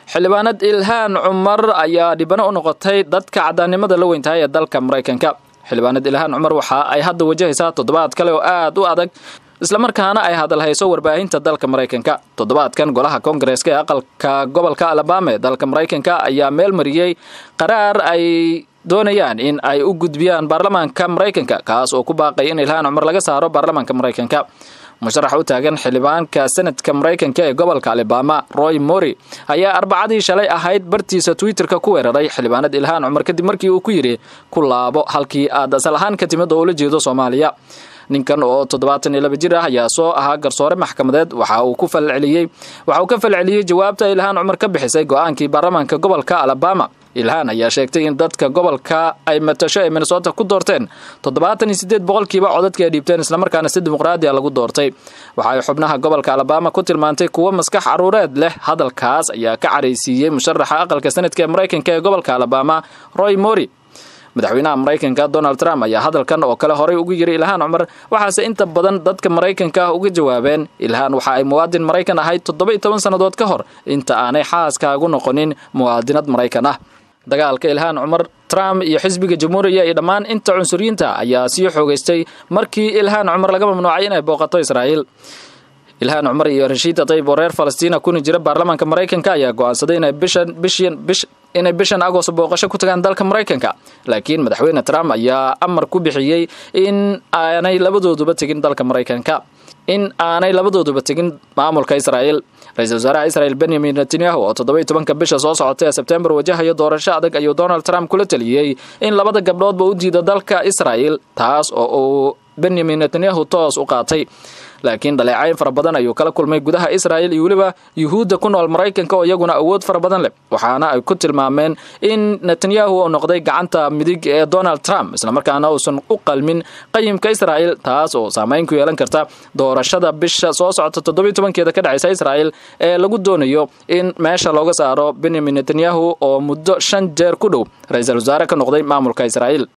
xildhibaanad ilhaan cumar ayaa dhibano u noqotay dadka caddaannimada la weyntahay ee dalka maraykanka xildhibaanad ilhaan cumar waxa ay hadda wajahaysaa toddobaad kale oo aad u adag islamarkaana ay hadalhayso warbaahinta dalka maraykanka toddobaadkan golaha koongareeska ee aqalka gobolka alabama ee dalka maraykanka ayaa meel mariyey qaraar ay doonayaan in ay u gudbiyaan baarlamaanka maraykanka kaas oo ku baaqay in ilhaan cumar laga saaro baarlamaanka maraykanka musharax u taagan xildhibaanka senadka maraykanka ee gobolka alabama roy mori ayaa arbacadii shalay ahayd bartiisa twitterka ku weeraray xildhibaanad ilhaan cumar kadib markii uu ku yidhi ku laabo halkii aad asal ahaan ka timid oo ula jeedo soomaaliya ninkan oo toddobaatan iyo laba jir ah ayaa soo ahaa garsoore maxkamadeed waxa uu ku falceliyey waxa uu ka falceliyey jawaabta ilhaan cumar ka bixisay go-aankii baarlamaanka gobolka alabama ilhaan ayaa sheegtay in dadka gobolka ay matasho ee minnesota ku doorteen toddobaatan iyo siddeed boqolkiiba codadka ay dhiibteen islamarkaana si dimuqraadiya lagu doortay waxa ay xubnaha gobolka alabama ku tilmaantay kuwo maskax caruureed leh hadalkaas ayaa ka caraysiiyey musharaxa aqalka sanadka ee maraykanka ee gobolka alabama roy mori madaxweynaha maraykanka donald trump ayaa hadalkan oo kale horay ugu yiri ilhaan cumar waxaase inta badan dadka maraykanka uga jawaabeen ilhaan waxa ay muwaadin maraykan ahayd toddoba iyo toban sannadood ka hor inta aanay xaaskaagu noqonin muwaadinad maraykan ah dagaalka ilhaan cumar trump iyo xisbiga jamhuuriya iyo dhammaan inta cunsuriyiinta ayaa sii xoogaystay markii ilhaan cumar laga mamnuucay inay booqato israa'iil ilhaan cumar iyo rashiida tayib oo reer falastiina kuna jira baarlamaanka maraykanka ayaa go-aansaday inay bishan bishan bish inay bishan agost booqasho ku tagaan dalka maraykanka laakiin madaxweyne trump ayaa amar ku bixiyey in aanay labadooduba tegin dalka maraykanka in aanay labadooduba tegin maamulka israa'iil ra-iisul wasaaraha israel benyamin netanyahu oo toddoba iyo tobanka bisha soo socotay ee sebtembar wajahayo doorasho adag ayuu donald trump kula taliyey in labada gabdhoodba u diido dalka israa'iil taas oo uu benyamin netanyahu toos u qaatay laakiin dhaleecayn fara badan ayuu kala kulmay gudaha israa'il iyo weliba yuhuudda ku nool maraykanka oo iyaguna awood fara badan leh waxaana ay ku tilmaameen in netanyahu uu noqday gacanta midig ee donald trump islamarkaana uusan u qalmin qayimka israa'il taas oo saamayn ku yeelan karta doorashada bisha soo socota toddobiyo tobankeeda ka dhacaysa israa'il ee lagu doonayo in meesha looga saaro benyamin netanyahu oo muddo shan jeer ku dhow ra-iisul wasaare ka noqday maamulka israa'iil